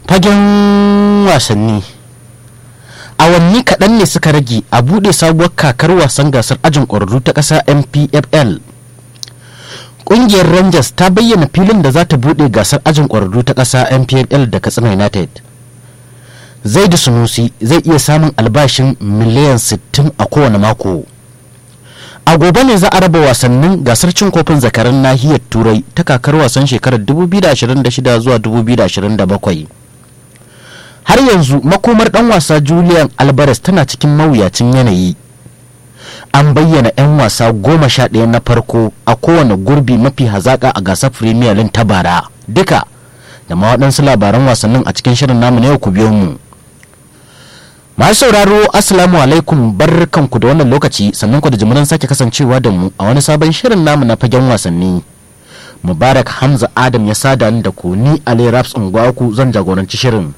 fagen wasanni awanni kaɗan ne suka rage a buɗe sabuwar kakar wasan gasar ajin ƙwararru ta ƙasa mpfl ƙungiyar rangers ta bayyana filin da za ta buɗe gasar ajin ƙwararru ta ƙasa mpfl da katsina united zaidu sunusi zai iya samun albashin miliyan 60 a kowane mako a gobe ne za a raba wasannin gasar cin kofin zakaran nahiyar turai ta kakar wasan shekarar 2026 zuwa 2027 har yanzu makomar dan wasa julian alvarez tana cikin mawuyacin yanayi an bayyana 'yan wasa goma sha ɗaya na farko a kowane gurbi mafi hazaƙa a gasar premier league ta bara duka da ma waɗansu labaran wasannin a cikin shirin namu na yau ku biyo mu masu sauraro assalamu alaikum barkanku da wannan lokaci sannan ku da jimirin sake kasancewa da mu a wani sabon shirin namu na fagen wasanni mubarak hamza adam ya sada ni da ku ni ali raps ungwaku zan jagoranci shirin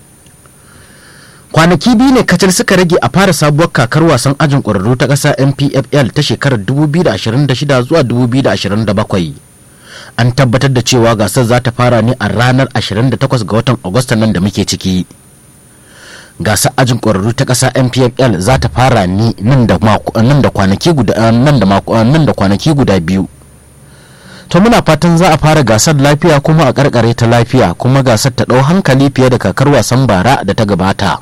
kwanaki biyu ne kacal suka rage a fara sabuwar kakar wasan ajin ƙwararru ta ƙasa npfl ta shekarar 2026 zuwa 2027 an tabbatar da cewa gasar za ta fara ne a ranar 28 ga watan agusta nan da muke ciki gasar ajin ƙwararru ta ƙasa npfl za ta fara ne nan da kwanaki guda nan da kwanaki guda biyu to muna fatan za a fara gasar lafiya kuma a karkare ta lafiya kuma gasar ta ɗau hankali fiye da kakar wasan bara da ta gabata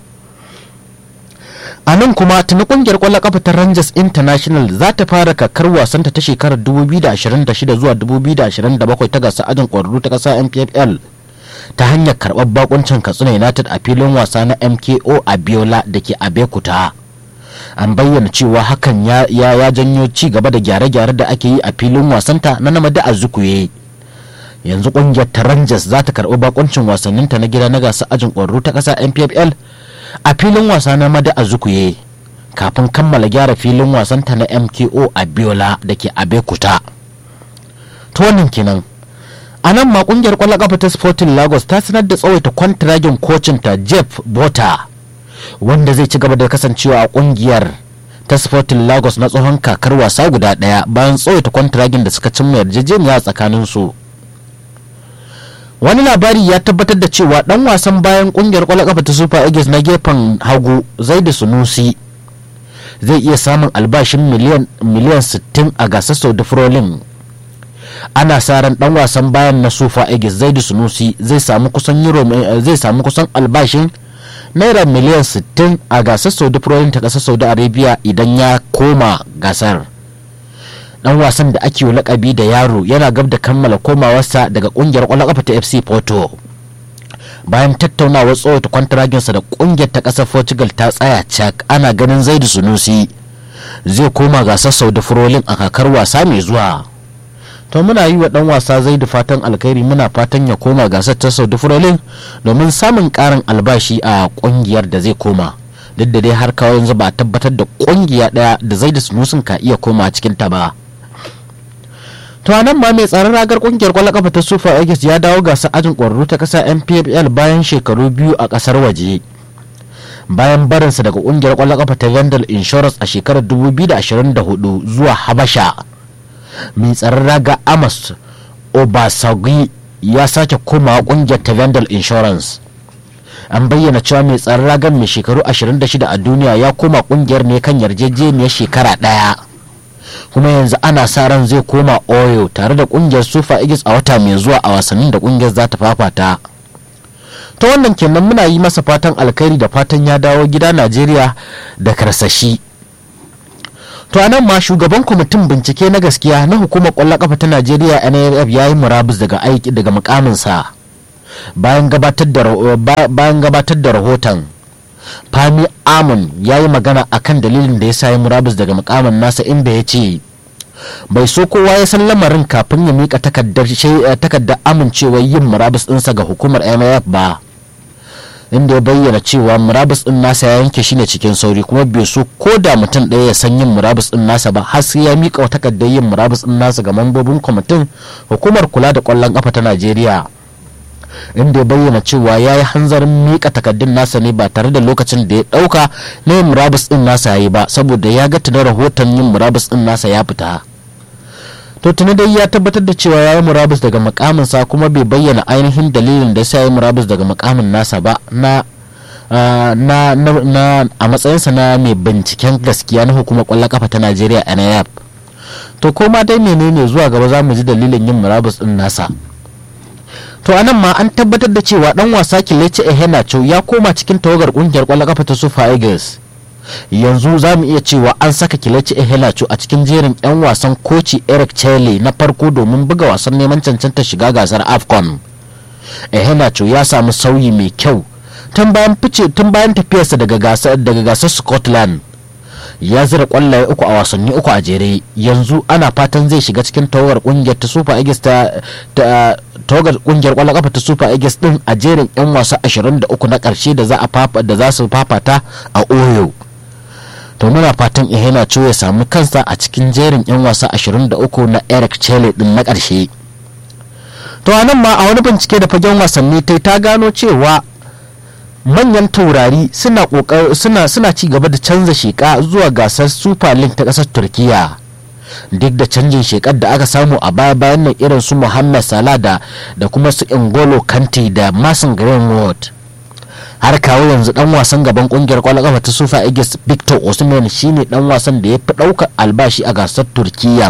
a nan kuma tuni kungiyar kwallon kafa ta rangers international za ta fara kakar wasanta ta shekarar 2026 zuwa 2027 ta gasar ajin ƙwararru ta ƙasa npfl ta hanyar karɓar bakuncin katsina united a filin wasa na mko abiola da ke abekuta an bayyana cewa hakan ya, ya, janyo ci gaba da gyare-gyare da ake yi a filin wasanta na namadi a zukuye yanzu kungiyar ta rangers za ta karɓi bakuncin wasanninta na gida na gasar ajin ƙwararru ta ƙasa npfl a filin wasa na mada a zukuye kafin kammala gyara filin wasanta na mko a biola da ke abekuta to wannan kenan a nan ma kungiyar kwallon kafa ta sporting lagos ta sanar da tsawaita kwantiragin kocin ta jeff bota wanda zai ci gaba da kasancewa a kungiyar ta sporting lagos na tsohon kakar wasa guda daya bayan tsawaita kwantiragin da suka cimma yarjejeniya tsakanin su wani labari ya tabbatar da cewa dan wasan bayan kungiyar kwallon kafa ta super eagles na gefen hagu zaidu sunusi zai iya samun albashin miliyan miliyan 60 a gasar saudi frolin ana sa ran dan wasan bayan na super eagles zaidu sunusi zai samu kusan euro zai samu kusan albashin naira miliyan 60 a gasar saudi frolin ta kasar saudi arabia idan ya koma gasar dan wasan da ake lakabi da yaro yana gab da kammala komawarsa daga kungiyar kwallon kafa ta fc porto bayan tattaunawar tsohon kwantaraginsa da kungiyar ta kasar portugal ta tsaya cak ana ganin zaidu sunusi zai koma gasar saudi frolin a kakar wasa mai zuwa to muna yi wa dan wasa zaidu fatan alkhairi muna fatan ya koma gasar ta saudi frolin domin samun karin albashi a kungiyar da zai koma duk da dai har kawo yanzu ba tabbatar da kungiya daya da zaidu sunusin ka iya koma cikin ta ba to nan ma mai tsaron ragar kungiyar kwallon kafa ta super eagles ya dawo gasar ajin kwararru ta kasa mpfl bayan shekaru biyu a kasar waje bayan barinsa daga kungiyar kwallon kafa ta vendel insurance a shekarar 2024 zuwa habasha mai tsaron raga amos obasagi ya sake komawa kungiyar ta vendel insurance an bayyana cewa mai tsaron ragar mai shekaru 26 a duniya ya koma kungiyar ne kan yarjejeniyar shekara daya kuma yanzu ana sa ran zai koma oyo tare da kungiyar sufa igis a wata mai zuwa a wasannin da kungiyar za ta fafata ta wannan kenan muna yi masa fatan alkhairi da fatan ya dawo gida najeriya da karsashi to anan ma shugaban kwamitin bincike na gaskiya na hukumar kwallon kafa ta najeriya naf ya yi murabus daga aiki daga mukaminsa bayan gabatar da rahoton fami amon ya yi magana akan dalilin da ya sa ya murabus daga mukamin nasa inda ya ce bai so kowa ya san lamarin kafin ya mika takardar amincewar yin murabus ɗinsa ga hukumar maf ba inda ya bayyana cewa murabus ɗin nasa ya yanke shi ne cikin sauri kuma bai so ko da mutum ɗaya ya san yin murabus ɗin nasa ba har sai ya mika takardar yin murabus ɗin nasa ga mambobin kwamitin hukumar kula da ƙwallon ƙafa ta najeriya inda ya bayyana cewa ya yi hanzarin mika takaddun nasa ne ba tare da lokacin da ya dauka na yin murabus din nasa ya yi ba saboda ya ga tunan rahoton yin murabus din nasa ya fita to to tuni dai ya tabbatar da cewa ya yi murabus daga makaminsa kuma bai bayyana ainihin dalilin da ya yi murabus daga makamin nasa ba na Uh, na, na, na a matsayinsa na mai binciken gaskiya na hukumar kwallon kafa ta najeriya nayab to koma dai menene zuwa gaba za mu ji dalilin yin murabus din nasa to anan ma an tabbatar da cewa dan wasa kilece ehenacho ya koma cikin tawagar kungiyar kwallon kafa ta super eagles yanzu za mu iya cewa an saka kilece ehenacho a cikin jerin 'yan wasan koci eric chele na farko domin buga wasan neman cancanta shiga gasar afcon ehenacho ya samu sauyi mai kyau tun bayan fice tun bayan tafiyarsa daga gasar daga gasar Scotland ya zira kwallaye uku a wasanni uku a jere yanzu ana fatan zai shiga cikin tawagar kungiyar ta Super Eagles ta tawagar kungiyar kwallon kafa ta Super Eagles din a jerin yan wasa 23 na karshe da za a fafa da za su fafata a Oyo to muna fatan Ihena ya samu kansa a cikin jerin yan wasa 23 na Eric Chelle din na karshe to anan ma a wani bincike da fagen wasanni ta gano cewa manyan taurari suna suna suna ci gaba da canza sheka zuwa gasar super league ta kasar turkiya duk da canjin shekar da aka samu a baya bayan nan irin su muhammad salah da da kuma su ingolo kante da mason greenwood har kawo yanzu dan wasan gaban kungiyar kwallon kafa ta super eagles victor osimhen shine dan wasan da ya fi daukar albashi a gasar turkiya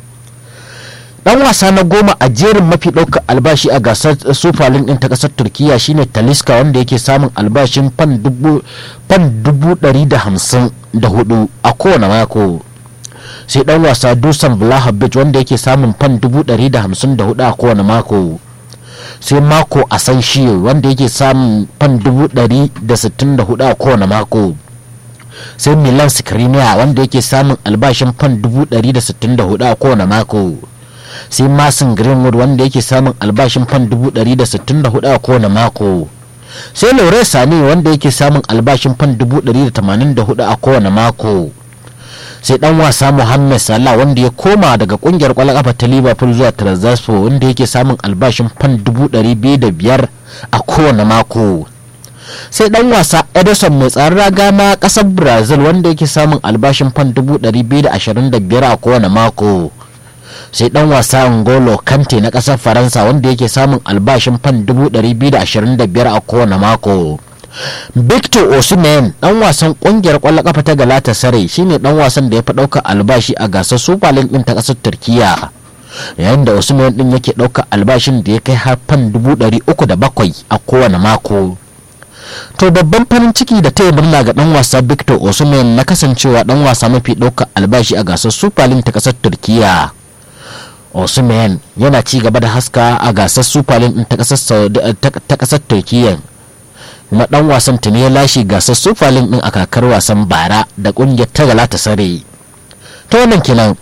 dan wasa na goma a jerin mafi ɗaukar albashi a gasar super league din ta ƙasar turkiya shine taliska wanda yake samun albashin fan dubu ɗari da hamsin da hudu a kowane mako sai dan wasa dusan vlahovic wanda yake samun fan dubu ɗari da hamsin da hudu a kowane mako sai mako a san shi wanda yake samun fan dubu ɗari da sittin da hudu a kowane mako sai milan skriniar wanda yake samun albashin fan dubu ɗari da sittin da hudu a kowane mako sai masin greenwood wanda yake samun albashin fan 164 a kowane mako sai laure sani wanda yake samun albashin fan 184 a kowane mako sai dan wasa muhammad salah wanda ya koma daga kungiyar kwallon kafa ta liverpool zuwa transfer wanda yake samun albashin fan 205 a kowane mako sai dan wasa edison mai tsaron raga na kasar brazil wanda yake samun albashin fan 225 a kowane mako sai dan wasa ngolo kante na kasar faransa wanda yake samun albashin fan 225 a kowane mako victor osimhen dan wasan kungiyar kwallon kafa ta galatasaray shine dan wasan da ya fi ɗaukar albashi a gasar super league din ta kasar turkiya yayin da osimhen din yake ɗaukar albashin da ya kai har fan 307 a kowane mako to babban farin ciki da taya murna ga dan wasa victor osimhen na kasancewa dan wasa mafi ɗaukar albashi a gasar super league ta kasar turkiya osimhen yana ci gaba da haska a gasar super league ta kasar turkiyya kuma dan wasan tuni ya lashe gasar super league din a kakar wasan bara da kungiyar ta galata sare ta wannan kenan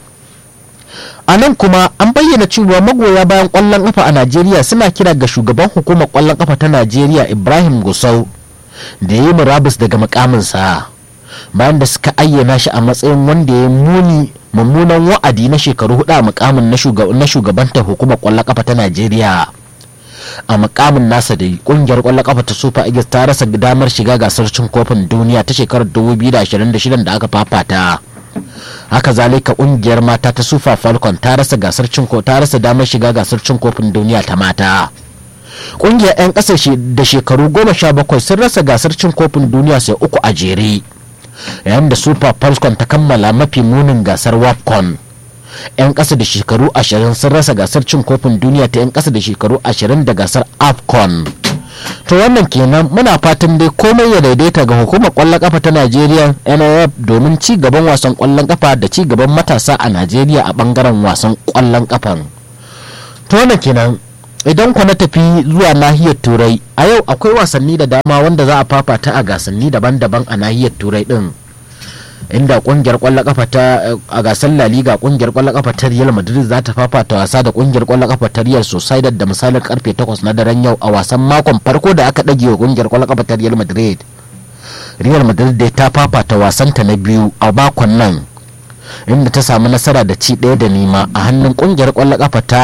a nan kuma an bayyana cewa magoya bayan kwallon kafa a najeriya suna kira ga shugaban hukumar kwallon kafa ta najeriya ibrahim gusau da ya yi murabus daga mukaminsa bayan da suka ayyana shi a matsayin wanda ya muni mummunan wa'adi na shekaru hudu a mukamin na shugabanta hukumar kwallon kafa ta najeriya a mukamin nasa da kungiyar kwallon kafa ta super eagles ta rasa damar shiga gasar cin kofin duniya ta shekarar 2026 da aka fafata haka zalika kungiyar mata ta super falcon ta rasa gasar cin ta rasa damar shiga gasar cin kofin duniya ta mata kungiyar 'yan kasar da shekaru goma sha bakwai sun rasa gasar cin kofin duniya sai uku a jere yayin da super falcon ta kammala mafi munin gasar wapcon 'yan ƙasa da shekaru 20 sun rasa gasar cin kofin duniya ta 'yan ƙasa da shekaru 20 da gasar afcon to wannan kenan muna fatan dai komai ya daidaita ga hukumar kwallon kafa ta najeriya nif domin ci gaban wasan kwallon kafa da ci gaban matasa a najeriya a bangaren wasan kwallon kafan to wannan kenan idan ku na tafi zuwa nahiyar turai a yau akwai wasanni da dama wanda za a fafata a gasanni daban-daban a nahiyar turai din inda kungiyar kwallon kafa ta a gasar La Liga kungiyar kwallon kafa ta Real Madrid za ta fafata wasa da kungiyar kwallon kafa ta Real Sociedad da misalin karfe 8 na daren yau a wasan makon farko da aka dage wa kungiyar kwallon kafa ta Real Madrid Real Madrid dai ta fafata wasanta na biyu a makon nan inda ta samu nasara da ci ɗaya da nima a hannun kungiyar kwallon kafa ta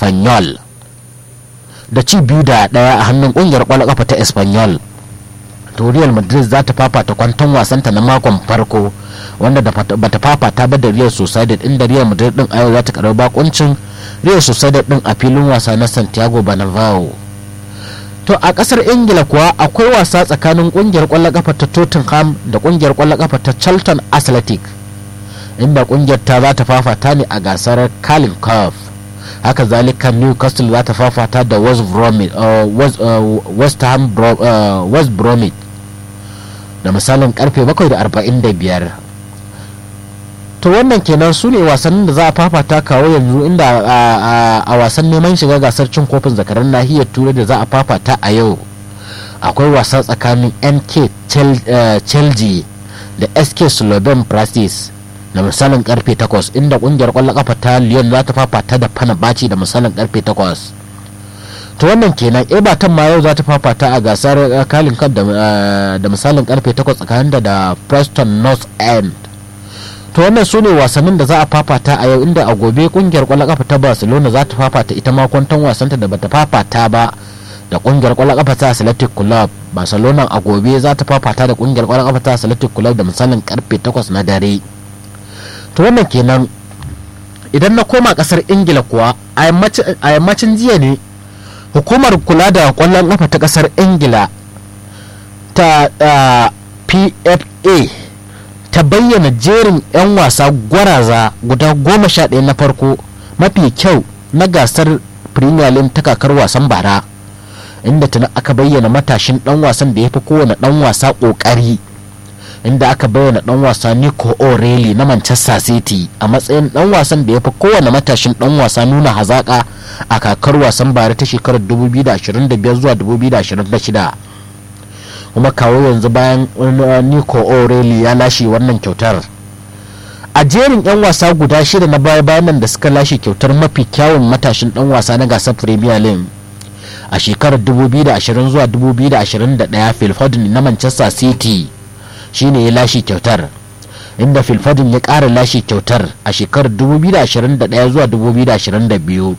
Espanyol da ci biyu da ɗaya a hannun kungiyar kwallon kafa ta Espanyol to real madrid za ta fafata kwanton wasanta na makon farko wanda bata fafata ba da real sociedad inda real madrid din a yau za ta karbi bakuncin real sociedad din a filin wasa na santiago bernabeu to a kasar ingila kuwa akwai wasa tsakanin kungiyar kwallon kafa ta tottenham da kungiyar kwallon kafa ta charlton athletic inda kungiyar ta za ta fafata ne a gasar carling cup haka zalika newcastle za ta fafata da west bromwich west ham west bromwich da misalin karfe 7:45 to wannan kenan su ne wasannin da za a fafata kawo yanzu inda a wasan neman shiga gasar cin kofin zakarar nahiyar turai da za a fafata a yau akwai wasa tsakanin nk chelsea da sk sloven practice da misalin karfe 8 inda kungiyar kwallon kafa ta lyon za ta fafata da fanabaci da misalin karfe 8 to wannan kenan everton ma yau za ta fafata a gasar kalin cup da misalin karfe 8 tsakanin da preston north end to wannan su ne wasannin da za a fafata a yau inda a gobe kungiyar kwallon kafa ta barcelona za ta fafata ita ma kwanton wasanta da bata fafata ba da kungiyar kwallon kafa ta athletic club barcelona a gobe za ta fafata da kungiyar kwallon kafa ta athletic club da misalin karfe 8 na dare to wannan kenan idan na koma kasar ingila kuwa a yammacin jiya ne hukumar kula da kwallon kafa ta kasar ingila ta pfa ta bayyana jerin 'yan wasa gwaraza guda goma sha ɗaya na farko mafi kyau na gasar premier league ta kakar wasan bara inda tuna aka bayyana matashin ɗan wasan da ya fi kowane ɗan wasa ƙoƙari inda aka bayyana ɗan wasa nico o'reilly na manchester city a matsayin ɗan wasan da ya fi kowane matashin ɗan wasa nuna hazaƙa a kakar wasan bara ta shekarar 2025 zuwa 2026 kuma kawo yanzu bayan nico o'reilly ya lashe wannan kyautar a jerin 'yan wasa guda shida na baya bayan da suka lashe kyautar mafi kyawun matashin dan wasa na gasar premier league a shekarar 2020 zuwa 2021 phil foden na manchester city shine ya lashe kyautar inda phil foden ya ƙara lashe kyautar a shekarar 2021 zuwa 2022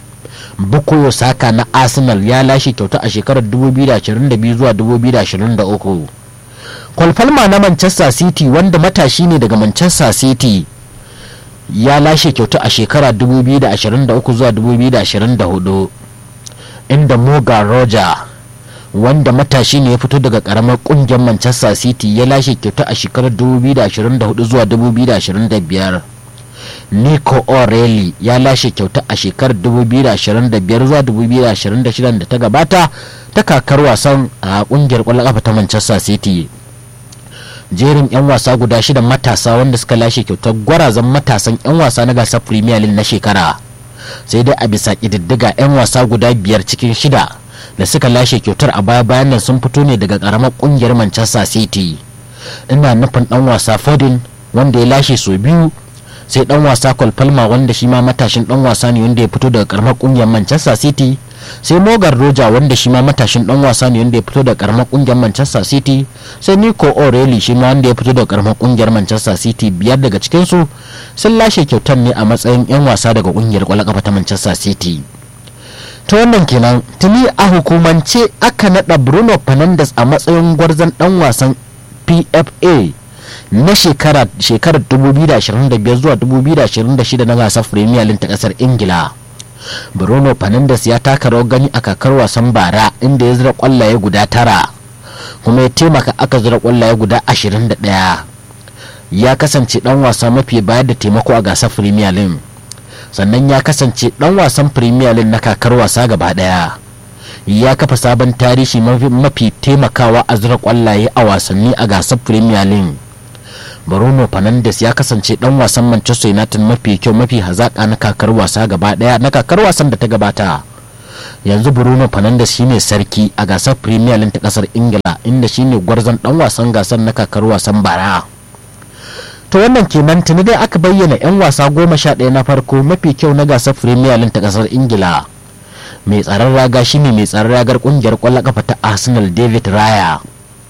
bukoyo saka na arsenal ya lashe kyauta a shekarar 2022 zuwa 2023 kwalfalma na manchester city wanda matashi ne daga manchester city ya lashe kyauta a shekara 2023 zuwa 2024 inda moga roger wanda matashi ne ya fito daga karamar kungiyar manchester city ya lashe kyauta a shekarar 2024 zuwa 2025 nico o'reilly ya lashe kyauta a shekarar 2025 zuwa 2026 da ta gabata ta kakar wasan a kungiyar kwallon kafa ta manchester city jerin 'yan wasa guda shida matasa wanda suka lashe kyautar gwarazan matasan 'yan wasa na gasar premier league na shekara sai dai a bisa ƙididdiga 'yan wasa guda biyar cikin shida da suka lashe kyautar a baya bayan nan sun fito ne daga karamar kungiyar manchester city ina nufin dan wasa fodin wanda ya lashe sau biyu sai dan wasa kwalfalma wanda shi ma matashin dan wasa ne wanda ya fito daga karamar kungiyar manchester city sai morgan roja wanda shi ma matashin dan wasa ne wanda ya fito daga karamar kungiyar manchester city sai nico o'reilly shi ma wanda ya fito daga karamar kungiyar manchester city biyar daga cikin su sun lashe kyautar ne a matsayin yan wasa daga kungiyar kwallon kafa ta manchester city ta wannan kenan tuni a hukumance aka nada bruno fernandes a matsayin gwarzon dan wasan pfa na shekarar 2025 zuwa 2026 na gasar premier league ta kasar ingila bruno fernandes ya taka rawar gani a kakar wasan bara inda ya zira kwallaye guda tara kuma ya taimaka aka zira kwallaye guda 21 ya kasance dan wasa mafi bayar da taimako a gasar premier league sannan ya kasance dan wasan premier league na kakar wasa gaba daya ya kafa sabon tarihi mafi taimakawa a zira kwallaye a wasanni a gasar premier league Bruno Fernandes ya kasance dan wasan Manchester United mafi kyau mafi hazaka na kakar wasa gaba daya na kakar wasan da ta gabata. Yanzu Bruno Fernandes shine sarki a gasar Premier League ta kasar Ingila inda shine gwarzon dan wasan gasar na kakar wasan bara. To wannan kenan tuni dai aka bayyana 'yan wasa goma sha ɗaya na farko mafi kyau na gasar Premier League ta kasar Ingila. Mai tsaron raga shine mai tsaron ragar kungiyar kwallon kafa ta Arsenal David Raya.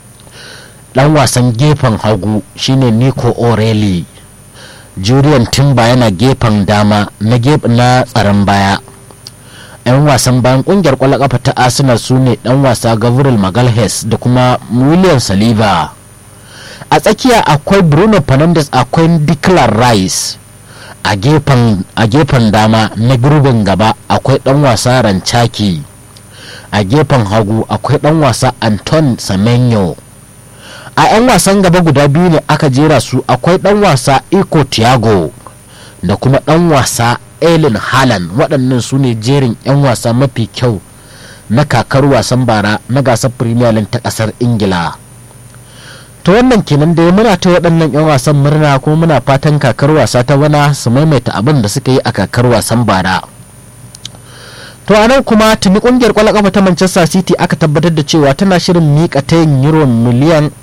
dan wasan gefen hagu shine Nico O'Reilly Julian Timber yana gefen dama na na tsaron baya 'yan wasan bayan kungiyar kwallon kafa ta arsenal su ne dan wasa gabriel magalhaes da kuma william saliba a tsakiya akwai bruno fernandes akwai declan rice a gefen dama na gurbin gaba akwai dan wasa rancaki a gefen hagu akwai dan wasa anton semenyo a 'yan wasan gaba guda biyu ne aka jera su akwai dan wasa iko tiago da kuma dan wasa Ellen Haaland waɗannan su ne jerin 'yan wasa mafi kyau na kakar wasan bara na gasar Premier League ta ƙasar Ingila. To wannan kenan dai muna ta waɗannan 'yan wasan murna kuma muna fatan kakar wasa ta bana su maimaita abin da suka yi a kakar wasan bara. To a nan kuma tuni kungiyar kwallon kafa ta Manchester City aka tabbatar da cewa tana shirin mika ta yin euro miliyan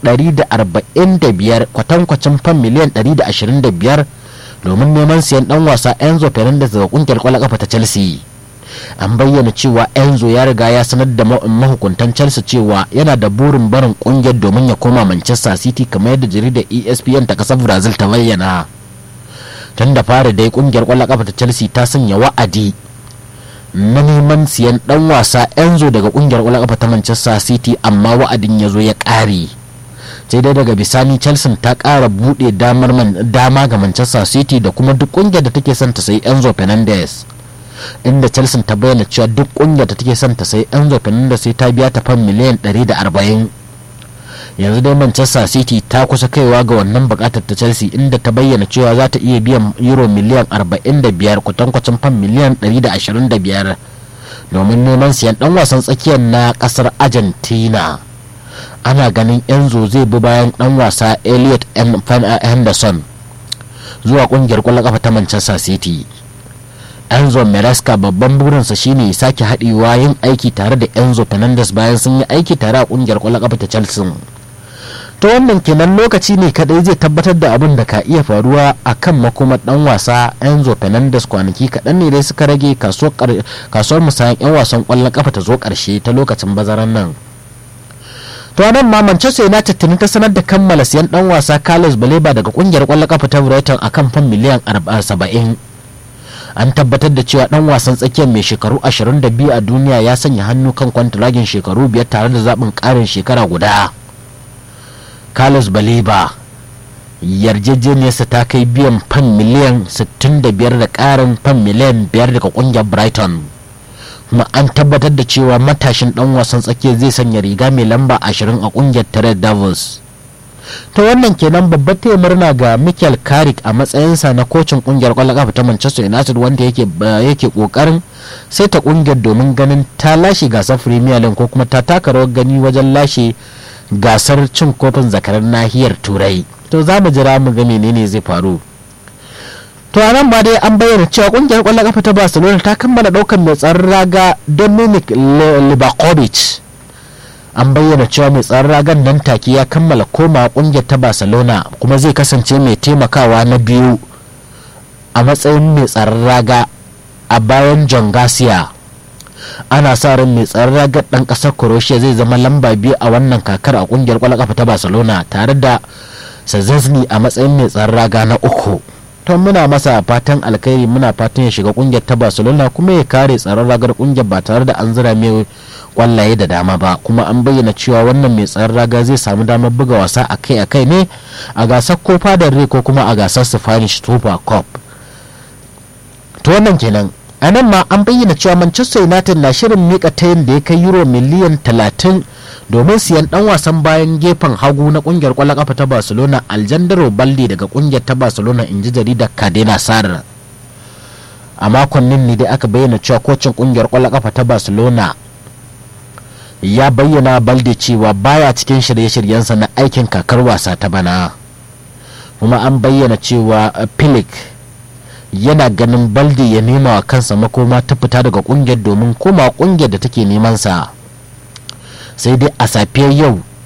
145 kwatankwacin fan miliyan 125 domin neman siyan dan wasa Enzo Fernandez daga kungiyar kwallon kafa ta Chelsea. An bayyana cewa Enzo ya riga ya sanar da mahukuntan Chelsea cewa yana da burin barin kungiyar domin ya koma Manchester City kamar yadda jaridar ESPN ta kasar Brazil ta bayyana. Tun da fara dai kungiyar kwallon kafa ta Chelsea ta sanya wa'adi na neman siyan dan wasa Enzo daga kungiyar kwallon kafa ta Manchester City amma wa'adin ya zo ya ƙare. sai dai daga bisani chelsea ta kara bude damar dama ga manchester city da kuma duk kungiyar da take son ta sayi enzo fernandez inda chelsea ta bayyana cewa duk kungiyar da take son ta sayi enzo fernandez sai ta biya ta fan miliyan 140 yanzu dai manchester city ta kusa kaiwa ga wannan bukatar ta chelsea inda ta bayyana cewa za ta iya biyan euro miliyan 45 kwatankwacin fan miliyan 125 domin neman siyan dan wasan tsakiyar na kasar argentina ana ganin enzo zai bi bayan dan wasa elliot henderson zuwa kungiyar kwallon kafa ta manchester city enzo meresca babban burinsa shine sake haɗewa yin aiki tare da enzo fernandez bayan sun yi aiki tare a kungiyar kwallon kafa ta chelsea ta wannan kenan lokaci ne kadai zai tabbatar da abin da ka iya faruwa a kan makomar dan wasa enzo fernandez kwanaki kaɗan ne dai suka rage kasuwar musayan 'yan wasan kwallon kafa ta zo ƙarshe ta lokacin bazaran nan to nan ma Manchester United tuni ta sanar da kammala siyan dan wasa Carlos Baleba daga kungiyar kwallon kafa ta Brighton akan fan miliyan 70 an tabbatar da cewa dan wasan tsakiyar mai shekaru 22 a duniya ya sanya hannu kan kwantiragin shekaru biyar tare da zaɓin ƙarin shekara guda Carlos Baleba yarjejeniyarsa ta kai biyan fan miliyan 65 da ƙarin fan miliyan 5 daga kungiyar Brighton. kuma an tabbatar da cewa matashin dan wasan tsakiya zai sanya riga mai lamba 20 a kungiyar tare Davos. ta wannan kenan babbar taya murna ga Michael Carrick a matsayinsa na kocin kungiyar kwallon kafa ta Manchester United wanda yake yake kokarin sai ta kungiyar domin ganin ta lashe gasar Premier League ko kuma ta taka rawar gani wajen lashe gasar cin kofin zakarar nahiyar Turai to za mu jira mu ga menene zai faru to a nan ba dai an bayyana cewa kungiyar kwallon kafa ta barcelona ta kammala daukar mai tsaron raga dominic libakovic an bayyana cewa mai tsaron ragan nan take ya kammala koma kungiyar ta barcelona kuma zai kasance mai taimakawa na biyu a matsayin mai tsaron raga a bayan john garcia ana sa ran mai tsaron ragar dan kasar croatia zai zama lamba biyu a wannan kakar a kungiyar kwallon kafa ta barcelona tare da sazazni a matsayin mai tsaron raga na uku to muna masa fatan alkhairi muna fatan ya shiga kungiyar ta barcelona kuma ya kare tsaron ragar kungiyar ba tare da an zira mai kwallaye da dama ba kuma an bayyana cewa wannan mai tsaron raga zai samu damar buga wasa akai-akai ne a gasar kofa da rai ko kuma a gasar spanish super cup to wannan kenan a nan ma an bayyana cewa manchester united na shirin mika tayin da ya kai euro miliyan 30 domin siyan dan wasan bayan gefen hagu na kungiyar kwallon kafa ta barcelona aljandro balde daga kungiyar ta barcelona in ji jaridar cadena sar a makonnin ne dai aka bayyana cewa kocin kungiyar kwallon kafa ta barcelona ya bayyana balde cewa baya cikin shirye-shiryensa na aikin kakar wasa ta bana kuma an bayyana cewa pilik yana ganin balde ya nema wa kansa makoma ta fita daga kungiyar domin koma kungiyar da take neman sa sai dai a safiyar yau